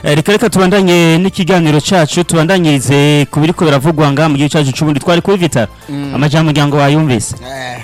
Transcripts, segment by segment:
Eh, reka reka tubandanye n'ikiganiro cacu tubandanyirize ku biriko biravugwa ngaha mu gihugu cacu c'uburundi twari kuri vitara amajambo muryango wayumvise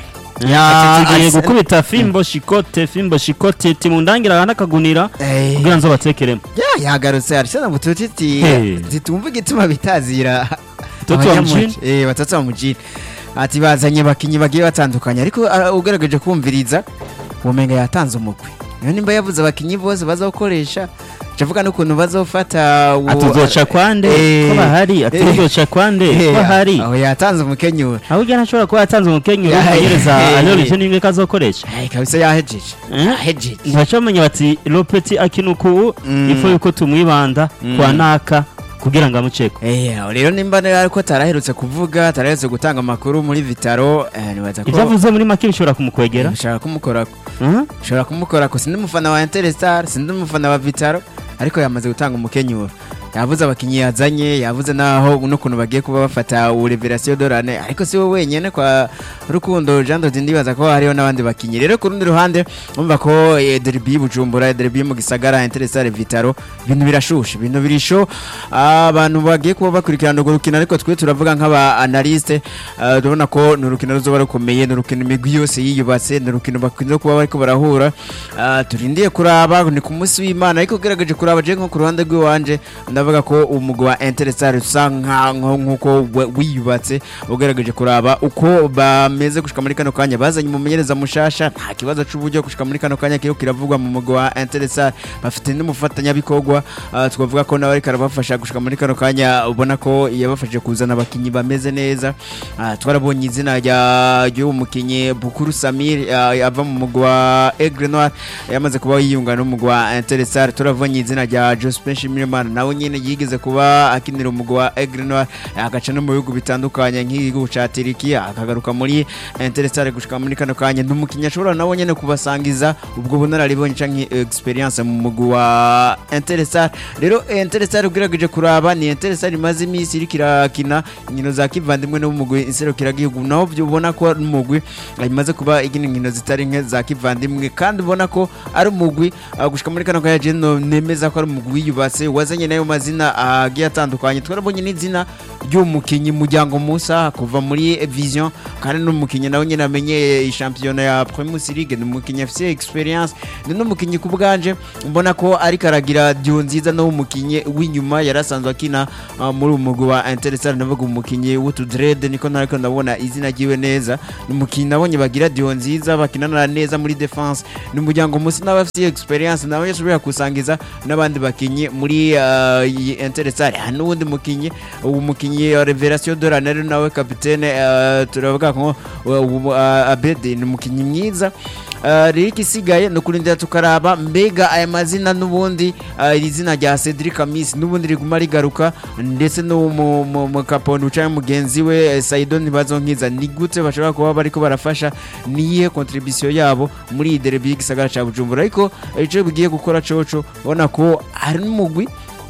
Ya, tugiye Arsenal- gukubita fimbo shikote fimbo shikote timundangira nakagunira Eh, kugira nzo batekeremo ya yagarutse Arsenal bututi ati Hey. zitumva igituma bitazira Toto wa abanyamuji. mjini? eh batatu wa mujini ati bazanye bakinyi bagiye batandukanye ariko ah, ugerageje kumviriza umenga yatanze umugwi niyo nimba yavuze abakinyi bose bazokoresha cavuga n'ukuntu bazofata uwo- atuzoca kwande Eh, ko bahari atuzoca kwande eh, ko bahari aho yatanze umukenyuro aho ugera ntashobora kuba yatanze umukenyero Ya, umenyereza eh, ayoreshe n'imwe kazokoresha Ay, kabisa yahejeje Eh? yahejeje ntibacamenya bati lopeti akinuku Mm. ifu yuko tumwibanda Mm. kwa naka kugira ngo amuceko Eh, aho rero nimba ariko ataraherutse kuvuga ataraherutse gutanga amakuru muri vitaro eh, nibaza ko ibyo avuze muri make bishobora kumukwegera bishobora kumukorako Mhm. ushobora kumukorako sindi umufana wa Interstar sindi umufana wa Vitaro ariko yamaze gutanga umukenyuro yavuze abakinyi yazanye yavuze naho n'ukuntu bagiye kuba bafata ureverasiyo dorane ariko si we wenyene kwa rukundo Jean Dodi ndibaza ko hariho n'abandi bakinyi rero ku rundi ruhande umva ko eh, derby y'Ubujumbura derby mu gisagara Interstar Vitaro ibintu birashushe ibintu birisho abantu bagiye kuba bakurikirana urwo rukino ariko twe turavuga nk'aba analyste eh, turabona ko ni urukino ruzoba rukomeye ni urukino imigwi yose yiyubatse ni urukino bakunze kuba bariko barahura Ah, turindiye kuraba ni ku munsi w'imana ariko ugerageje kuraba je nko ku ruhande rw'iwanje ndavuga ko umugwi wa Interstar usa nka- nko- nk'uko we- wiyubatse ugerageje kuraba uko bameze gushika muri kano kanya bazanye umumenyereza mushasha nta kibazo c'uburyo gushika muri kano kanya kiriko kiravugwa mu mugwi wa Interstar bafite n'umufatanyabikorwa ah, twavuga ko nawe ariko arabafasha gushika muri kano kanya ubona ko yabafashije kuzana abakinyi bameze neza Ah, twarabonye izina rya ry'uwo mukinyi Bukuru Samir ah, ava mu mugwi wa Aigle Noir yamaze kuba yiyunga n'umugwi wa Interstar turabonye izina rya Jospin Shimirimana nawe nyene yigeze kuba akinira umugwi wa Aigle Noir agaca no mu bihugu bitandukanye nk'igihugu ca Turikiya akagaruka muri Interstar gushika muri kano kanya n'umukinyi ashobora nawe nyene kubasangiza ubwo bunararibonye canke experience mu mugwi wa Interstar rero Interstar ugerageje kuraba ni Interstar imaze iminsi iriko irakina inkino za kivandimwe no mu mugwi inserukiragihugu naho byo ubona ko ari umugwi ah, imaze kuba igina inkino zitari nke za kivandimwe kandi ubona ko ari umugwi ah, gushika muri kano kanya je no nemeza ko ari umugwi wiyubatse wazanye nayo mazina ah, agiye atandukanye twarabonye n'izina ry'umukinyi muryango Musa kuva muri Vision kandi n'umukinyi nawe nyine amenye ishampiyona ya Primus League ni umukinyi afite experience ni n'umukinyi ku bwanje mbona ko ariko aragira dio nziza no umukinyi w'inyuma yarasanzwe akina ah, muri uyu mugwi wa Interstar navuga umukinyi w'utudrede niko nariko ndabona izina ryiwe neza ni umukinyi nabonye bagira dio nziza bakinana neza muri defense ni umuryango musi nawe afite experience nawe yashobora kusangiza n'abandi bakinyi muri ah, iyi Interstar hari n'uwundi mukinyi uwo mukinyi wa Revelation de la Nere nawe kapitene ah, turavuga ko uh, uh, Abedi ni umukinyi mwiza Uh, rero ikisigaye ni ukurindira tukaraba mbega aya mazina n'ubundi uh, iri zina rya Cedric Amis n'ubundi riguma rigaruka ndetse no mu- mu mu kapondo ucaye mugenzi we eh, Saido ntibazonkiza ni gute bashobora kuba bariko barafasha niyihe contribution yabo muri iyi derby y'igisagara ca Bujumbura ariko eh, ico bigiye gukora coco ubona ko hari n'umugwi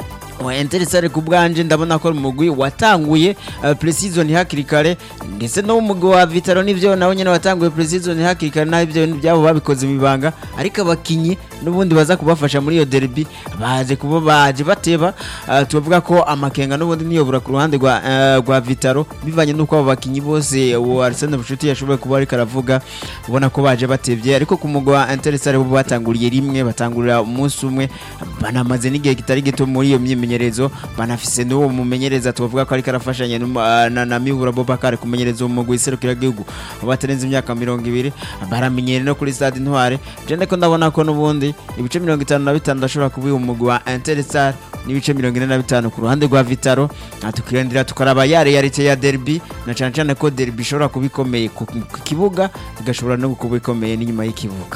wa Interstar ku bwanje ndabona ko ari umugwi watanguye uh, pre-season hakiri kare ndetse no umugwi wa Vitaro nivyo nawe nyene watanguye pre-season hakiri kare naho ivyo byabo babikoze mu ibanga ariko abakinyi n'ubundi baza kubafasha muri iyo derby baje kuba baje bateba uh, tuvuga ko amakenga n'ubundi niyobora ku ruhande rwa uh, rwa Vitaro bivanye n'uko abo bakinyi bose uwo Arsene Bushuti yashoboye kuba ariko aravuga ubona ko baje batevye ariko ku mugwi wa Interstar bo batanguriye rimwe batangurira umunsi umwe banamaze n'igihe kitari gito muri iyo myimenyerezo banafise n'uwo mumenyereza tuvuga ko ariko arafashanya n'umu- ah, na, na Mibura Bobakar kumenyereza uwo mugwi serukiragihugu batarenze imyaka mirongo ibiri baramenyere no kuri stade Intware je ndiko ndabona ko n'ubundi ibice mirongo itanu na bitanu ndashobora kubiha umugwi wa Interstar n'ibice mirongo ine na bitanu ku ruhande rwa Vitaro Ah, tukirindira tukaraba ya realite ya derby na cane cane ko derby ishobora kuba ikomeye ku ku kibuga igashobora no kuba ikomeye n'inyuma y'ikibuga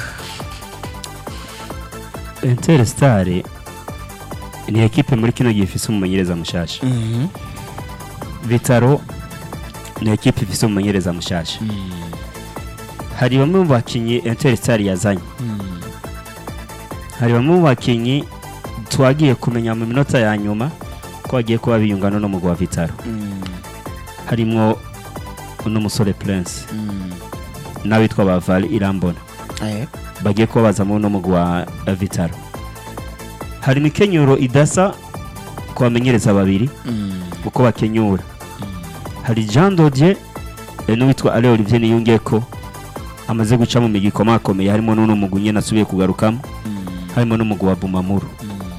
Interstar ni ekipe muri kino gihe ifise umumenyereza mushasha Vitaro ni ekipe ifise umumenyereza mushasha hari bamwe mu bakinyi Interstar yazanye hari bamwe mu bakinyi twagiye kumenya mu minota ya nyuma ko bagiye kuba biyungana n'umugwi wa Vitaro harimwo n'umusore Prince n'abitwa Bavali Irambona bagiye kuba bazamo n'umugwi wa Vitaro hari imikenyero idasa ku bamenyereza babiri uko bakenyura hari jean dodier eh, n'uwitwa ale olivier niyungeko amaze guca mu migi ikomakomeye harimo n'uno mugwi nyene asubiye kugarukamo harimo n'umugwi wa bumamuru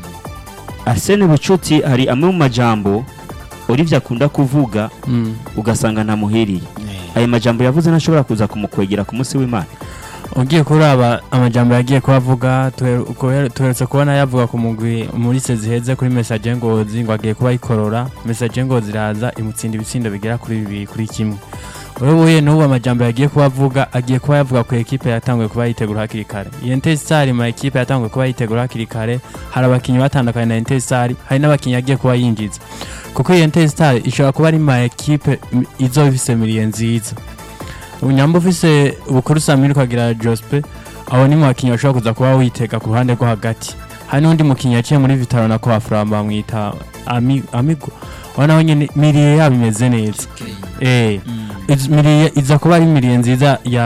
arsene bucuti hari amwe mu majambo olivier akunda kuvuga Mm. ugasanga ntamuhiriye ayo majambo yavuze ntashobora kuza kumukwegera ku munsi w'imana ugiye kuraba amajambo yagiye kubavuga tuherutse kubona yavuga ku mugwi muri se ziheze kuri message ngozi ngo agiye kuba yikorora message ngozi iraza imutsinda ibitsindo bigera kuri bibiri kuri kimwe uyoboye n'ubu amajambo yagiye kubavuga agiye kuba yavuga ku ekipe yatanguye kuba yitegura hakiri kare iyo Intestar ma ekipe yatanguye kuba yitegura hakiri kare hari abakinnyi batandukanye na Intestar hari n'abakinnyi yagiye kuba yinjiza kuko iyo Intestar ishobora kuba ari ma ekipe m- izoba ifise miliye nziza unyamba ufise bukuru samiri ukagira jospe abo ni mu bakinnyi bashobora kuza kuba witega ku ruhande rwo hagati hari n'undi mukinnyi yaciye muri vitaro na koafuramba bamwita Ami- amigo ubona nawe nyine miriye yabo imeze neza eh iz- miriye iza kuba ari miriye nziza ya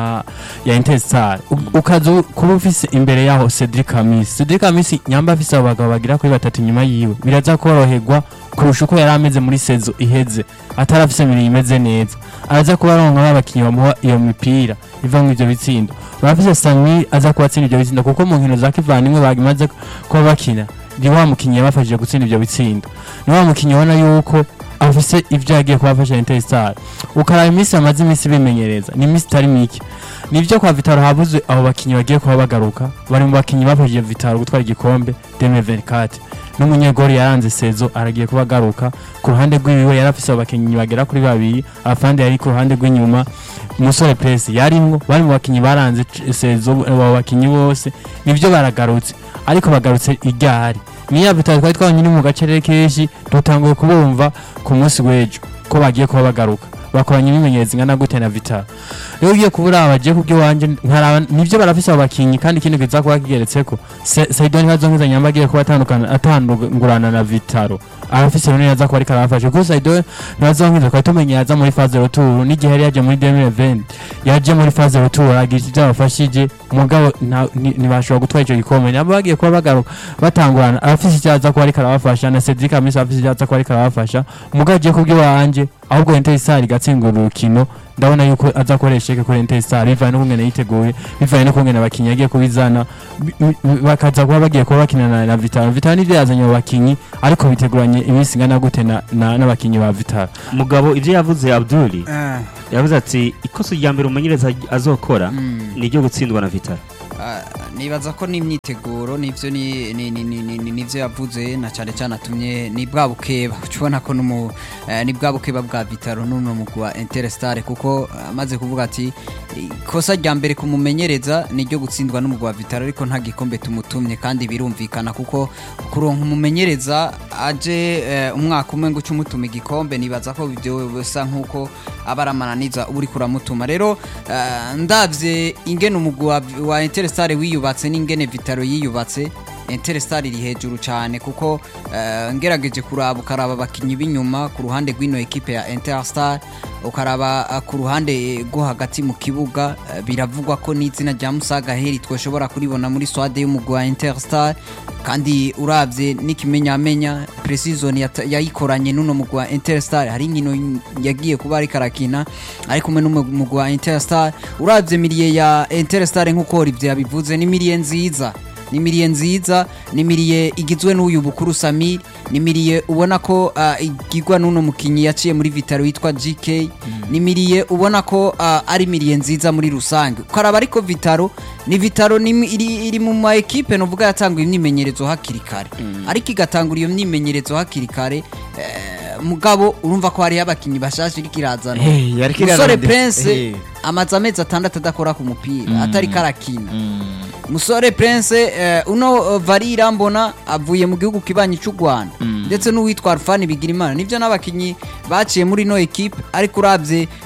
ya intestar ukaza u- kuba ufise imbere yaho cedric amisi cedric amisi nyamba afise abo bagabo bagira kuri batatu inyuma yiwe biraza koroherwa kurusha uko yari ameze muri sezo iheze atari afise miriye imeze neza araza kuba aronka abakinnyi bamuha iyo mipira iva mu ivyo bitsindo barafise samir aza kuba atsinda ivyo bitsindo kuko mu nkino za kivandimwe bagimaze kuba bakina ni wa mukinnyi yabafashije gutsinda ivyo bitsindo ni wa mukinnyi ubona yuko afise ivyo yagiye kubafasha Interstar ukaraba iminsi bamaze iminsi bimenyereza ni iminsi itari mike nivyo kwa Vitaro habuze abo bakinnyi bagiye kuba bagaruka bari mu bakinnyi bafashije Vitaro gutwara igikombe 2024 n'umunyegori yaranze sezo aragiye kuba agaruka ku ruhande rw'iwiwe yari afise abo bakinnyi bagera kuri babiri afande yari ku ruhande rw'inyuma umusore pesi yarimwo bari mu bakinnyi baranze c- sezo abo bakinnyi bose nivyo baragarutse ariko bagarutse iryari niya Vitaro twari twabonye ni mu gacerere kenshi dutanguye kubumva ku munsi w'ejo ko bagiye kuba bagaruka bakoranye ibimenyetso ingana gute na Vitaro rero ugiye kubura abagiye kubyo wanje nkaraba nivyo barafise abo bakinyi kandi ikindi kiza kuba kigeretseko Se- Saidon Hazongiza nyamba agiye kuba atandukana atandungurana na Vitaro arafise rero yaza kuba ariko arafashe kuko Saidon Hazongiza kwa tumenye yaza muri phase retour n'igihe yari yaje muri 2020 yaje muri phase retour agira ivyo abafashije mugabo nta- ni- ntibashobora gutwara ico gikombe nabo bagiye kuba bagaruka batangurana arafise icyo aza kuba ariko arabafasha na Cedric Amisi afise icyo aza kuba ariko arabafasha mugabo agiye kubyo wanje ahubwo Interstar igatsingura urukino ndabona yuko aza akoresha eke kuri Interstar bivanye n'ukungene yiteguye bivanye n'ukungene abakinnyi yagiye kubizana bi- bi- bakaza kuba bagiye kuba bakinana na Vitaro Vitaro nivyo yazanye abo bakinnyi ariko biteguranye iminsi ingana gute na- na- n'abakinnyi ba Vitaro mugabo ibyo yavuze abduli yavuze ati ikosa rya mbere umumenyereza azokora ni iryo gutsindwa na vitaro Ah, nibaza ko n'imyiteguro nivyo ni- ni- ni- ni- ni- ni- nivyo yavuze na cyane cyane atumye ni bwa bukeba ubona ko numu eh, ni bwa bukeba bwa Vitaro n'uno mugwi wa Interstar kuko ah, amaze kuvuga ati ikosa rya mbere kumumenyereza ni ryo gutsindwa n'umugwi wa Vitaro ariko nta gikombe tumutumye kandi birumvikana kuko kuronka umumenyereza aje eh, umwaka umwe ngo uce umutuma igikombe nibaza ko ibyo bisa nk'uko aba ari amananiza uba uriko uramutuma rero eh, ndavye ingene umugwi wa, wa Interstar wiyubatse n'ingene Vitaro yiyubatse Interstar iri hejuru cyane kuko eh, ngerageje kuraba ukaraba abakinyi b'inyuma ku ruhande rw'ino ekipe ya Interstar ukaraba eh, ku ruhande rwo hagati mu kibuga eh, biravugwa ko n'izina rya Musaga Heri twoshobora kuribona muri swade y'umugwi wa Interstar kandi uravye n'ikimenyamenya precision yata- yayikoranye n'uno mugwi wa Interstar hari inkino yagiye kuba ariko arakina ari kumwe n'umugwi wa Interstar uravye miliye ya Interstar nk'uko Olivier yabivuze ni miliye nziza ni miliye nziza ni miliye igizwe n'uyu bukuru Samir ni miliye ubona ko ah, igirwa n'uno mukinyi yaciye muri Vitaro witwa GK ni miliye ubona ko ah, ari miliye nziza muri rusange ukaraba ariko Vitaro ni Vitaro ni imi- iri, iri mu ma ekipe novuga yatanguye imyimenyerezo hakiri kare ariko igatangura iyo myimenyerezo hakiri kare eh, mugabo urumva ko hariho abakinyi bashashe iriko irazana Eh, yariko musore irazana- Prince Eh. amaze amezi atandatu adakora ku mupira atari karakina musore prince eh, uno uh, varira mbona avuye mu gihugu kibanyi cy'u rwanda ndetse n'uwitwa alfani bigirimana nibyo n'abakinnyi baciye muri ino ekipe ariko urabye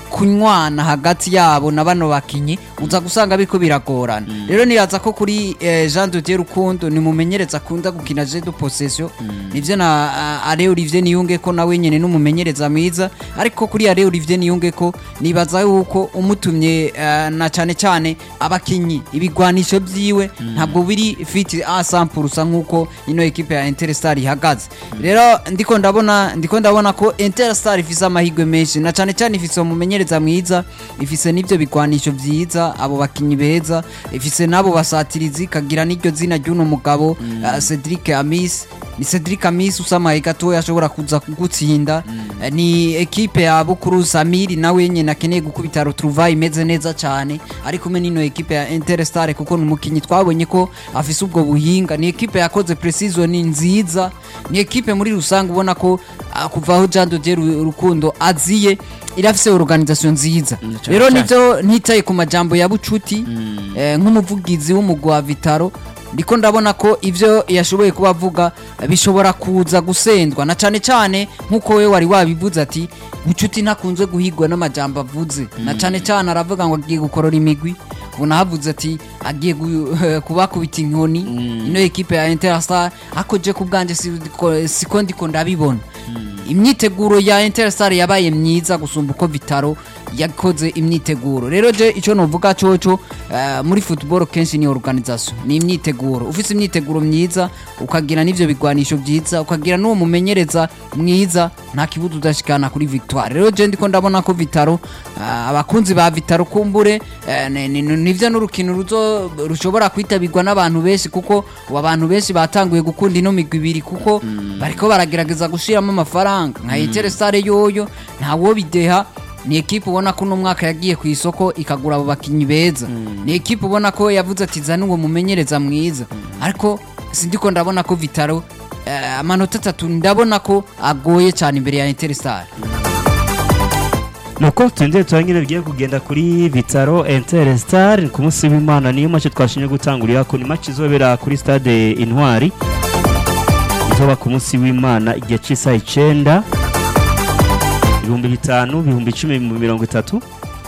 kunywana hagati yabo na bano bakinyi uza gusanga biriko biragorana rero nibaza ko kuri eh, Jean de Dieu Rukundo ni mumenyereza akunda gukina jeu de possession nivyo na uh, Are Olivier Niyunge ko nawe nyene n'umumenyereza mwiza ariko kuri Are Olivier Niyunge ko nibaza yuko umutumye eh, na cyane cyane abakinyi ibigwanisho byiwe ntabwo biri fit a 100% nkuko ino ekipe ya Interstar ihagaze rero ndiko ndabona ndiko ndabona ko Interstar ifise amahirwe menshi na cyane cyane ifise umumenyereza mwiza ifise n'ivyo bigwanisho vyiza abo bakinyi beza ifise n'abo basatirizi kagira n'iryo zina ry'uno mugabo eh, Cedric Amis ni Cedric Amis usamaye gatoya ashobora kuza kugutsinda Eh, ni ekipe ya Bukuru Samiri nawe nyene akeneye gukubita retrouvaille imeze neza cyane ari kumwe n'ino ekipe ya Interstar kuko ni umukinyi twabonye ko afise ubwo buhinga ni ekipe yakoze precision nziza ni ekipe muri rusange ubona ko ah, kuva aho Jean de Dieu Ru- Rukundo aziye irafise organisation nziza rero nivyo ntitaye ku majambo ya bucuti eh, nk'umuvugizi w'umugwi wa Vitaro ndiko ndabona ko ivyo yashoboye kuba avuga eh, bishobora kuza gusendwa na cane cane nkuko we wari wabivuze ati bucuti ntakunze guhigwa n'amajambo avuze na cane cane aravuga ngo agiye gukorora imigwi ubona havuze ati agiye gu- kubakubita inkoni ino ekipe ya Interstar ako je ku bwanje siko- siko ndiko ndabibona imyiteguro ya Interstar yabaye myiza gusumba uko Vitaro yakoze imyiteguro rero je ico novuga coco eh, muri football kenshi ni organisation ni imyiteguro ufise imyiteguro myiza ukagira n'ivyo bigwanisho vyiza ukagira n'uwo mumenyereza mwiza nta kibuza udashikana kuri victoire rero je ndiko ndabona ko Vitaro eh, abakunzi ba Vitaro kumbure eh, ni- ni- nivyo n'urukino ruzo rushobora kwitabirwa n'abantu benshi kuko ubu abantu benshi batanguye gukunda ino migwi ibiri kuko bariko baragerageza gushiramo amafaranga nka Interstar yoyo ntawo bideha ni ekipe ubona ko uno mwaka yagiye ku isoko ikagura abo bakinyi beza ni ekipe ubona ko yavuze ati zana uwo mumenyereza mwiza ariko sindiko ndabona ko Vitaro eh, amanota atatu ndabona ko agoye cyane imbere ya Interstar nuko tundi turangire bigiye kugenda kuri Vitaro Interstar ku munsi w'Imana niyo match twashinye gutangurira ko ni match izobera kuri stade Intwari izoba ku munsi w'Imana igihe cy'isaha icenda ibihumbi bitanu ibihumbi icumi ibihumbi mirongo itatu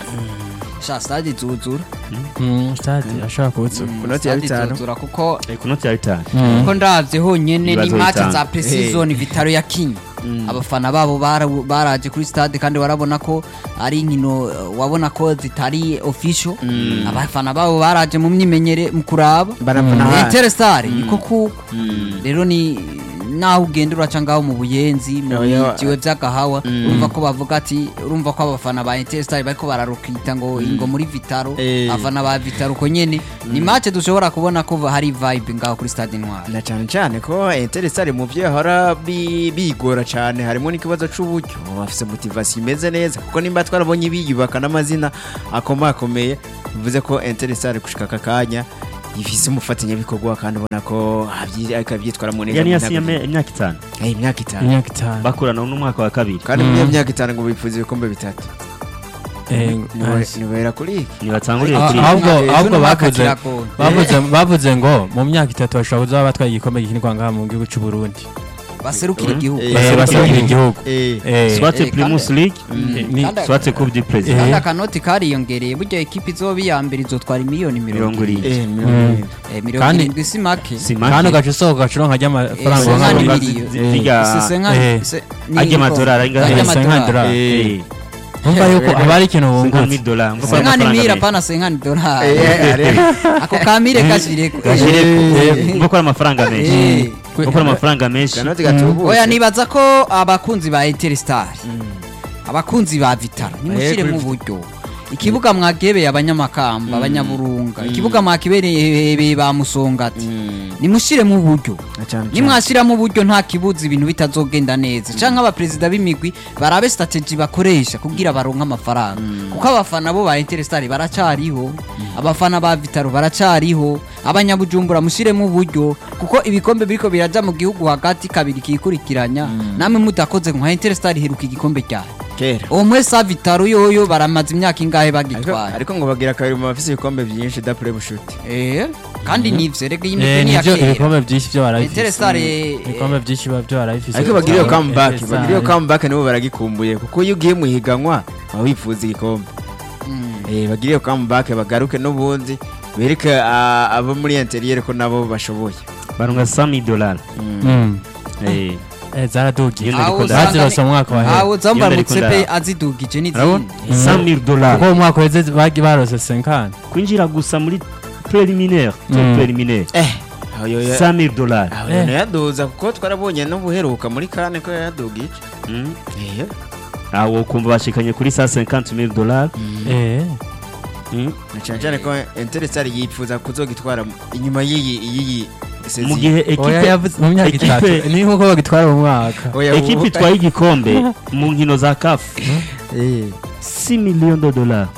sha stade zuzura Mm, stade ashobora kubutsura ku noti ya Stade bitanu zuzura kuko Eh, ku noti ya bitanu kuko ndavye honyene ni Ibibazo match bitanu. za precision Vitaro yakinye abafana babo bara- baraje kuri stade kandi warabona ko ari inkino eh, wabona ko zitari official abafana babo baraje mu myimenyere mu kuraba Baravuna hasi. Interstar niko kuko rero ni naho ugenda uraca ngaho mu buyenzi mu Oya. bijiwe by'agahawa urumva ko bavuga ati urumva ko abafana ba Interstar bariko bararukita ngo ingo muri Vitaro Eh. abafana ba Vitaro ko nyene ni match dushobora kubona ko hari vibe ngaho kuri stade Intwari na cyane cyane ko Interstar mu byo yahora bi- bigora cyane harimo n'ikibazo c'uburyo bafise motivation imeze neza kuko nimba twarabonye biyubaka n'amazina akomakomeye bivuze ko Interstar gushika aka kanya ifise umufatanyabikorwa kandi ubona ko abyi- ariko abyitwaramo neza yani mu yasinye myaka- imyaka itanu Eh, imyaka itanu imyaka itanu bakurana n'umwaka wa kabiri kandi muri iyo myaka itanu ngo bifuza ibikombe bitatu Eh, Niwe- nice. niwera kuri ntibatanguriye Ah, kuri ahubwo Ejo ahubwo n'umwaka bavuze kiragoye. bavuze bavuze ngo mu myaka itatu bashobora kuzaba batwaye igikombe gikinirwa ngaha mu gihugu cy'u Burundi baserukira igihugu Eh, Eh, baserukira igihugu Eh, Eh, swate Eh, primus kandi- league ni- Kandi- swate coupe du Eh. president kandi akanoti kariyongereye burya ekipa izoba iya mbere izotwara miliyoni mirongo mirongo irindwi eh, mirongo Mm. irindwi. Eh, mirongo Kandi- irindwi si make si kandi make ugaca usohoka ugaca uronka ry'amafaranga Eh, uronka senkani runga- miliyoni. zi- Eh, ziga Se- se- eh. se- ni ajya niko- amadolari ajya angahe? Eh, senkani amadolari. dolari. Eh, Urumva yuko haba hari ikintu senkani wungutse dola ngo senkani amafaranga mira menshi. pana senkani dolari Eh, ari- ako kamire kashireko Gashireko. Eh. ngo kora amafaranga menshi Eh. ngo kora amafaranga menshi Kanoti gatubutse. oya nibaza ko abakunzi ba Interstar abakunzi ba Vitaro nimushire kuri mu buryo ikibuga mwagebeye abanyamakamba abanyaburunga ikibuga mwakibereye ba musongati nimushire mu buryo Na cyane cyane. nimwashiramo uburyo nta kibuza ibintu bitazogenda neza canke abaperezida b'imigwi barabe strategy bakoresha kugira baronke amafaranga kuko abafana bo ba Interstar baracariho abafana ba Vitaro baracariho abanyabujumbura mushiremo uburyo kuko ibikombe biriko biraja mu gihugu hagati kabiri kikurikiranya namwe mudakoze nka Interstar iheruka igikombe cyayo kera uwo mwese Vitaro yoyo baramaze imyaka ingahe ariko bagitwaye ariko ngo bagira kabiri mu bafise ibikombe byinshi dapure bushuti eh kandi nivyo rega iyi Eh, mikino ya nivyo kera ibikombe byinshi byo barabifise Interstar ibikombe byinshi biba byo barabifise ariko bagira iyo comeback Eh, bagira iyo eh, comeback nibo baragikumbuye kuko iyo ugiye mu higanwa baba bifuza igikombe Mm. Eh, bagire iyo comeback bagaruke n'ubundi bereke ah, abo muri interieur ko nabo bashoboye baronka 100 dollars Mm. eh Eh, zaradugiye Iyo Aho ndiko usanga bazirose mu mwaka wa hera aho zamba Iyo ndiko mutsepe nda- azidugije urabona n'izindi 100 dollars kuko mu mwaka uheze bagi barose senkani kwinjira gusa muri preliminaire tour Mm. preliminaire eh aho yo ya- 100 dollars aho Eh. yo yaduza kuko twarabonye n'ubuheruka muri kane ko yadugije Mm. eh aho kumva bashikanye kuri 150000 dollars eh Mm. na cyane cyane ko Interestare yifuza kuzogitwara inyuma y'iyi iyi mu gihe oya ekipe yavuze mu myaka itatu ekipe- ni nkuko bagitwara mu mwaka ekipe itwaye igikombe mu nkino za kafu eh 6 millions de dollars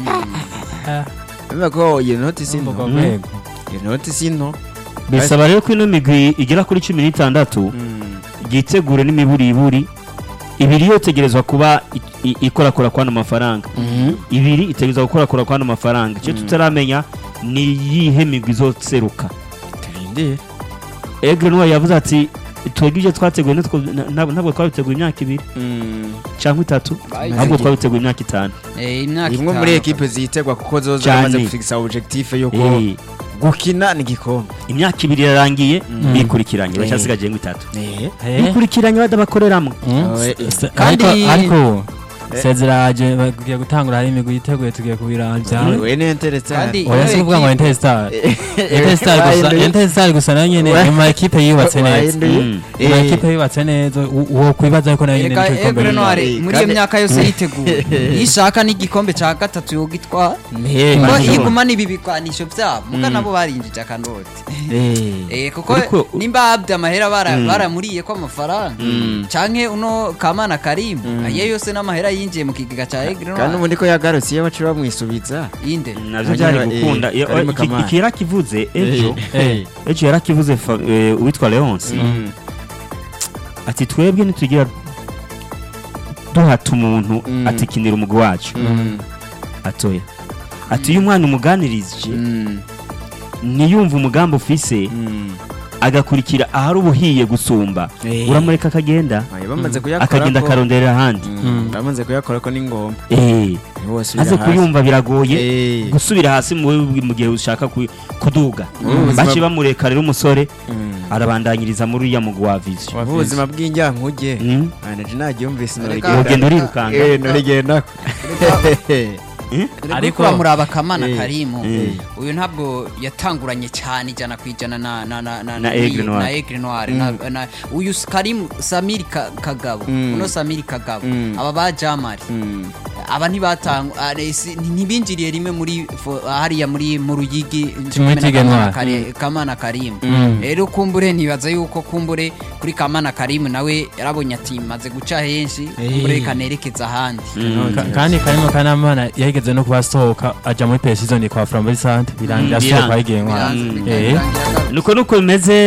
Ah, bivuga ko iyo noti si urwo nto Mm. rwego. iyo noti si nto bisaba rero ko ino migwi igera kuri cumi n'itandatu yitegure n'imiburiburi ibiri yotegerezwa kuba i- i- ikorakora kwano mafaranga ibiri itegerezwa gukorakora kwano mafaranga icyo Mm. tutaramenya ni iyihe migwi izoseruka turindire egre noir yavuze ati twebwe ibyo twateguye nitwo- na- ntabwo ntabwo twabiteguye imyaka ibiri cyangwa itatu Bayize ahubwo igihe. twabiteguye imyaka itanu Eh, imyaka imwe muri itanu. ekipe zitegwa kuko zo Cyane. zamaze gufikisa objectif yuko Eh, gukina ni igikombe imyaka ibiri irarangiye Mm. bikurikiranye Eh. bacyasigaje ngo itatu eh Eh, bikurikiranye badabakoreramo mm, Oh, eh, se- Kandi- ariko ariko Eh. sezeraje bagiye gutangura hari imigwi yiteguye tugiye kubiranja we ni Interestare Kandi- oya si kuvuga ngo Ekipe- Interstar Interstar gusa Wahinduye. Interstar gusa nayo nyene Wa- ni mu ekipe yubatse neza Wahinduye. Mm. ni mu Eh. ekipe yubatse neza u- uwo kwibaza ko nayo nyene Erega nicyo gikombe Aigle nyine. Noir Eh, muri iyo kandi- myaka yose yiteguye iyo ishaka n'igikombe cya gatatu yogitwara Eh, kuko Manishimwe. igumana ibi bigwanisho byabo muga Mm. nabo barinjije akanoti eh Eh, kuko Ariko- nimba abdi amahera bara- Mm. baramuriye ko amafaranga Mm. canke uno kamana karimu Mm. ayo yose n'amahera yinjiye mu kigega cya Aigle kandi Noir ubundi ko yagarutse iyo baca bamwisubiza inde navyo byari Eh, gukunda Iyo- Karim iki- Kamara. iki yarakivuze ejo Eh. ejo yarakivuze fa- eh, uwitwa leonce Mm. ati twebwe ntitugira duhata umuntu Mm. atikinira umugwi wacu Mm. atoya ati iyo umwana umuganirije Mm. ntiyumve umugambi ufise Mm. agakurikira ahari ubuhiye gusumba Eh. uramureka akagenda Ayo bamaze kuyakora akagenda ko- akaronderera ahandi Mm. Mm. bamaze kuyakora ko ni ngombwa Eh, niho wasubira aze hasi. kuyumva biragoye Eh. gusubira hasi mu mu gihe ushaka ku- kuduga Mm. baci bamureka rero umusore Mm. arabandanyiriza muri uriya mugwi wa vision Ubu ubuzima bw'injyankuge Mm. anaje naryumvise Reka- Wogenda urirukanga. norigenda ariko Ariko- bamuraba kamana Eh. karimu Eh. uyu ntabwo yatanguranye cyane ijana ku ijana na na na na Na Aigle Noir. na Aigle Noir na, na uyu s- karimu Samiri Ka- Kagabo Mm. uno Samiri Kagabo Mm. aba ba Jamari aba ntibatangu are- si- ntibinjiriye rimwe muri fo- hariya muri mu ruyigi Kimwe na Tige Kamana Noir. Kari- kamana karimu Mm. rero kumbure ntibaza yuko kumbure kuri kamana karimu nawe yarabonye ati maze guca henshi kumbure Eh. reka nerekeza ahandi Mm. Ka- kandi karimo kanamana yahigeze no kubasohoka aja muri pesizoni kwa Framboise Sante birangira Mm, asohoka biranga. yigiye ntwara Biranze- Eh. birangira agaruka. nuko nuko bimeze